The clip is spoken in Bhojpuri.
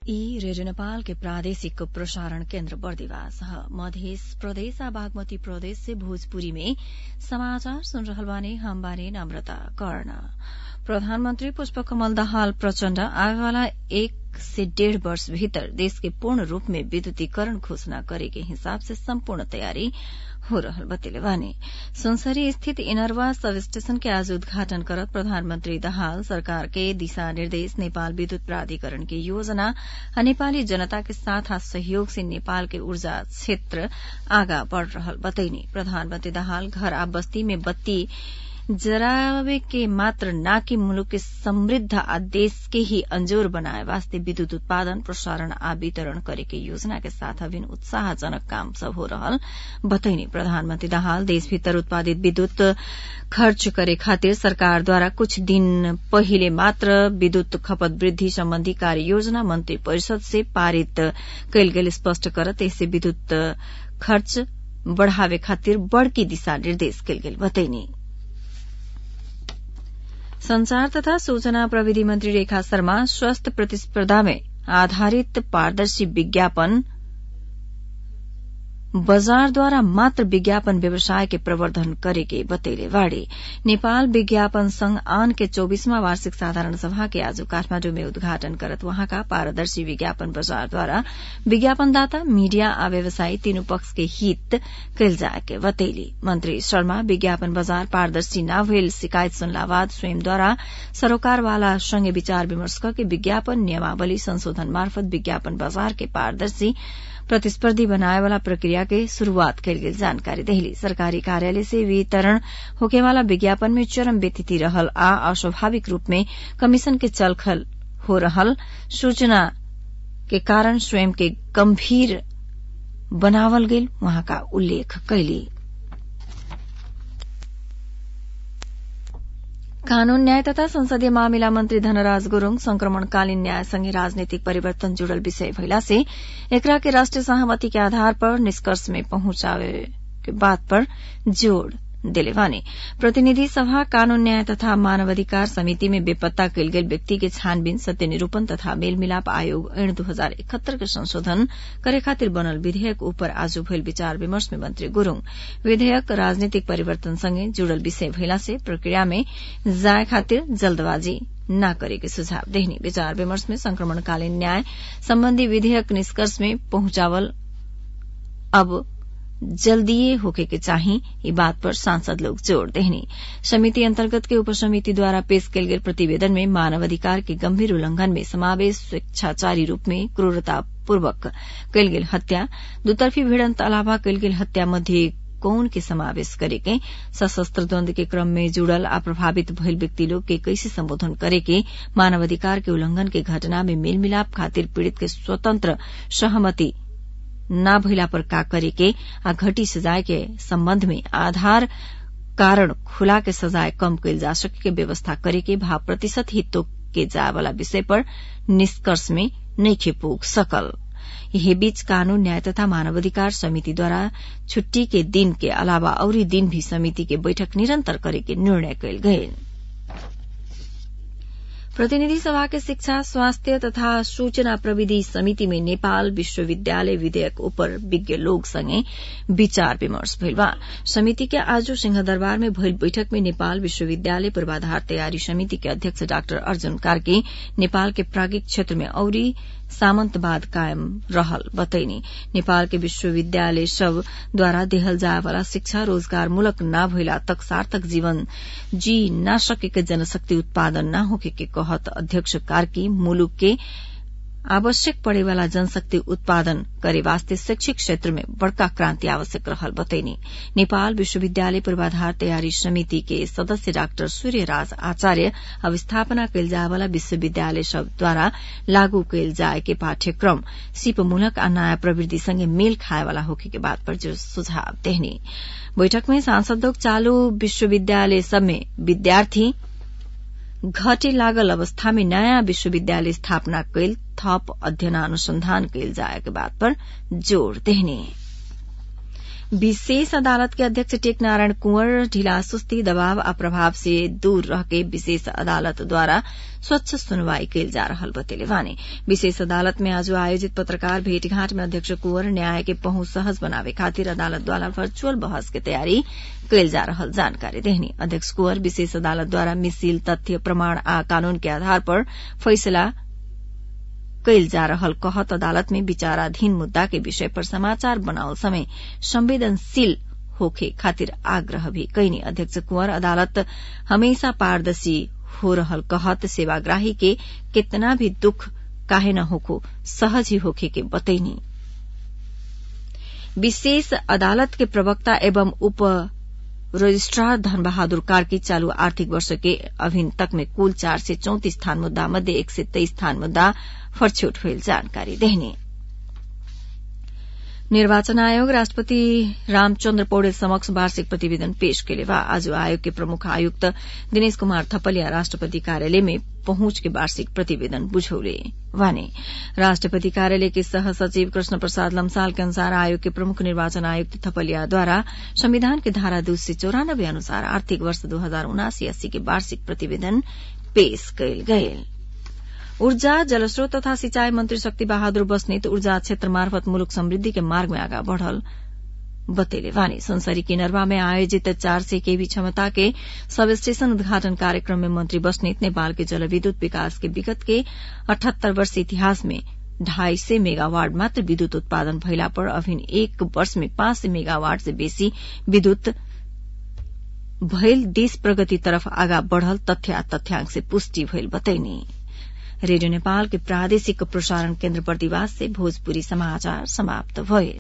ई रेडियो नेपाल के प्रादेशिक प्रसारण केन्द्र बर्दिवास ह मध्य प्रदेश आ बागमती प्रदेश से भोजपुरी में समाचार सुन रहल बानी हम बानी नम्रता कर्ण प्रधानमन्त्री पुष्पकमल दाहाल प्रचण्ड आगेवाला एक से डेढ़ वर्ष भीतर देश के पूर्ण रूप में विद्युतीकरण घोषणा करे के हिसाब से सम्पूर्ण तयारी हो रहल बतेले बानी सुनसरी स्थित इनरवा सब स्टेशन के आज उद्घाटन करत प्रधानमन्त्री दाहाल सरकार के दिशा निर्देश नेपाल विद्युत प्राधिकरण की योजना आ नेपाली जनता के साथ आ सहयोग से नेपाल के ऊर्जा क्षेत्र आगा बढ़ रहल बतैनी प्रधानमन्त्री दाहाल घर आ बस्ती में बत्ती जरावे के मात्र ना कि मुलुक के समृद्ध आ देश के ही अंजोर बनाए वास्ते विद्युत उत्पादन प्रसारण आ वितरण करे के योजना के साथ अभिन्न उत्साहजनक काम सब हो रहल बतैनी प्रधानमन्त्री दाहाल देश भीतर उत्पादित विद्युत खर्च करे खातिर सरकार द्वारा कुछ दिन पहिले मात्र विद्युत खपत वृद्धि सम्बन्धी कार्य योजना मन्त्री परिषद से पारित कैल गेल स्पष्ट करत यससे विद्युत खर्च बढ़ावे खातिर बड़की दिशा निर्देश कैल गेल बतैनी संचार तथा सूचना प्रविधि मंत्री रेखा शर्मा स्वस्थ प्रतिस्पर्धा में आधारित पारदर्शी विज्ञापन बजारद्वारा मात्र विज्ञापन व्यवसाय के प्रवर्धन करेके बतैले वाड़े नेपाल विज्ञापन संघ आन के चौबीसवां वार्षिक साधारण सभा के आज काठमाण्डु में उद्घाटन करत वहाँका पारदर्शी विज्ञापन बजारद्वारा विज्ञापनदाता मीडिया आ व्यवसायी तीनू पक्ष के हित कैल जाए के बतैली मंत्री शर्मा विज्ञापन बजार पारदर्शी न भइल शिकायत सुनला बाद स्वयंद्वारा सरोकारवाला संगे विचार विमर्श करके विज्ञापन नियमावली संशोधन मार्फत विज्ञापन बजार के पारदर्शी प्रतिस्पर्धी बनाए वाला प्रक्रिया के शुरूआत कैल गेल जानकारी देहली सरकारी कार्यालय से वितरण होकेवाला विज्ञापन में चरम व्यतिथि रहल आ अस्वाभाविक रूप में कमीशन के चलखल हो रहल सूचना के कारण स्वयं के गंभीर बनावल गेल वहां का उल्लेख कैली कानून न्याय तथा संसदीय मामिला मन्त्री धनराज गुरूङ संक्रमणकालीन न्यायसँगै राजनीतिक परिवर्तन जुड़ल विषय भइला से एकरा के राष्ट्रिय सहमति के आधार पर निष्कर्ष में पहुंचावे के बात पर जोड़ दिले वानी प्रतिनिधि सभा कानून न्याय तथा मानवाधिकार समिति में बेपत्ता कैल गेल व्यक्ति के छानबीन सत्य निरूपण तथा मेलमिलाप आयोग ऐन दू हजार इकहत्तर के संशोधन करे खातिर बनल विधेयक ऊपर आज भइल विचार विमर्श में मंत्री गुरूङ विधेयक राजनीतिक परिवर्तन सँगै जुड़ल विषय भइला से प्रक्रिया में जाए खातिर जल्दबाजी न करे के सुझाव देहनी विचार विमर्श में संक्रमणकालीन न्याय सम्बन्धी विधेयक निष्कर्ष में पहुंचावल अब जल्दीए होके के चाही ये बात पर सांसद लोग जोड़ देहनी समिति अंतर्गत के उपसमिति द्वारा पेश कैल गेल प्रतिवेदन में मानवाधिकार के गंभीर उल्लंघन में समावेश स्वेच्छाचारी रूप में क्रूरतापूर्वक कैल गेल हत्या दुतर्फी भिड़ंत अलावा कैल गेल हत्या मध्ये कौन के समावेश करे के सशस्त्र द्वंद के क्रम में जुड़ल आ प्रभावित भइल व्यक्ति लोग के कैसे संबोधन करे के मानवाधिकार के उल्लंघन के घटना में मेलमिलाप खातिर पीड़ित के स्वतंत्र सहमति न भइला पर का करे के आ घटी सजाय के सम्बन्ध में आधार कारण खुला के सजाय कम कैल जा सके के व्यवस्था करे के भाव प्रतिशत ही तो के जाय वाला विषय पर निष्कर्ष में नइखे पुग सकल यही बीच कानून न्याय तथा मानवाधिकार समिति द्वारा छुट्टी के दिन के अलावा औरी दिन भी समिति के बैठक निरंतर करे के निर्णय कैल गये प्रतिनिधि सभा के शिक्षा स्वास्थ्य तथा सूचना प्रविधि समिति में नेपाल विश्वविद्यालय विधेयक उपर विज्ञ लोग संगे विचार विमर्श भइल बा समिति के आज सिंहदरबार में भइल बैठक में नेपाल विश्वविद्यालय पूर्वाधार तयारी समिति के अध्यक्ष डाक्टर अर्जुन कार्की नेपाल के प्राज्ञिक क्षेत्र में औरी सामंतवाद कायम रहल बतैनी नेपाल के विश्वविद्यालय सब द्वारा देहल जाए वाला शिक्षा रोजगार मूलक न भइला तक सार्थक जीवन जी न सके के जनशक्ति उत्पादन न होके के कहत अध्यक्ष कार्की मुलुक के आवश्यक पड़े वाला जनशक्ति उत्पादन करे वास्ते शैक्षिक क्षेत्र में बड़का क्रांति आवश्यक रहल बतैनी नेपाल विश्वविद्यालय पूर्वाधार तयारी समिति के सदस्य डाक्टर सूर्यराज आचार्य अब स्थापना कैल जाए वाला विश्वविद्यालय सब द्वारा लागू कैल जाए के पाठ्यक्रम सिपमूलक आ नयाँ प्रवृत्ति संगे मेल खाए वाला होके के बात पर जो सुझाव देहनी बैठक में सांसद लोग चालू विश्वविद्यालय सब में विद्यार्थी घटे लागल अवस्था में नयाँ विश्वविद्यालय स्थापना कैल थप अध्ययन अनुसंधान कैल जाए के बात पर जोड़ देहने विशेष अदालत के अध्यक्ष टेक नारायण कुंवर ढिला सुस्ती दबाव आ प्रभाव से दूर रहके विशेष अदालत द्वारा स्वच्छ सुनवाई कैल जा रहल बतेले वाने विशेष अदालत में आज आयोजित पत्रकार भेंटघाट में अध्यक्ष कुंवर न्याय के पहुंच सहज बनावे खातिर अदालत द्वारा वर्चुअल बहस के तैयारी कैल जा रहल जानकारी देहनी अध्यक्ष कुंवर विशेष अदालत द्वारा मिसिल तथ्य प्रमाण आ कानून के आधार पर फैसला कैल जा रहल कहत अदालत में विचाराधीन मुद्दा के विषय पर समाचार बनावल समय संवेदनशील होखे खातिर आग्रह भी कैनी अध्यक्ष कुंवर अदालत हमेशा पारदर्शी हो रहल कहत सेवाग्राही के कितना भी दुख काहे न होखो सहज ही होखे के बतैनी विशेष अदालत के प्रवक्ता एवं उप रजिस्ट्रार धन बहादुर कार्की चालू आर्थिक वर्ष के अभिन तक में कुल चार से चौंतीस स्थान मुद्दा मध्ये एक से तेईस स्थान मुद्दा फरछोट हुई जानकारी देहनी निर्वाचन आयोग राष्ट्रपति रामचन्द्र पौडेल समक्ष वार्षिक प्रतिवेदन पेश केले वा आज आयोग के प्रमुख आयुक्त दिनेश कुमार थपलिया राष्ट्रपति कार्यालय में पहुंच के वार्षिक प्रतिवेदन बुझौले वाने राष्ट्रपति कार्यालय के सह सचिव कृष्ण प्रसाद लम्साल के अनुसार आयोग के प्रमुख निर्वाचन आयुक्त थपलिया द्वारा संविधान के धारा दो सय चौरानब्बे अनुसार आर्थिक वर्ष दो हजार उनासी अस्सी के वार्षिक प्रतिवेदन पेश कयल गयल ऊर्जा जलस्रोत तथा सिंचाई मंत्री शक्ति बहादुर बस्नेत ऊर्जा क्षेत्र मार्फत मुलुक समृद्धि के मार्ग में आगा बढ़ल बतेले वानी सुनसरी किनरवा में आयोजित चार सय केवी क्षमता के सब स्टेशन उद्घाटन कार्यक्रम में मंत्री बस्नेत नेपाल के जलविद्युत विकास के विगत के अठहत्तर वर्ष इतिहास में ढाई सय मेगावाट मात्र विद्युत उत्पादन भइला पर अभिन एक वर्ष में पाँच सय मेगावाट से बेसी विद्युत भइल देश प्रगति तरफ आगा बढ़ल तथ्य तथ्यांक से पुष्टि भइल बतैनी रेडियो नेपाल के प्रादेशिक प्रसारण केन्द्र बर्दिवास से भोजपुरी समाचार समाप्त भए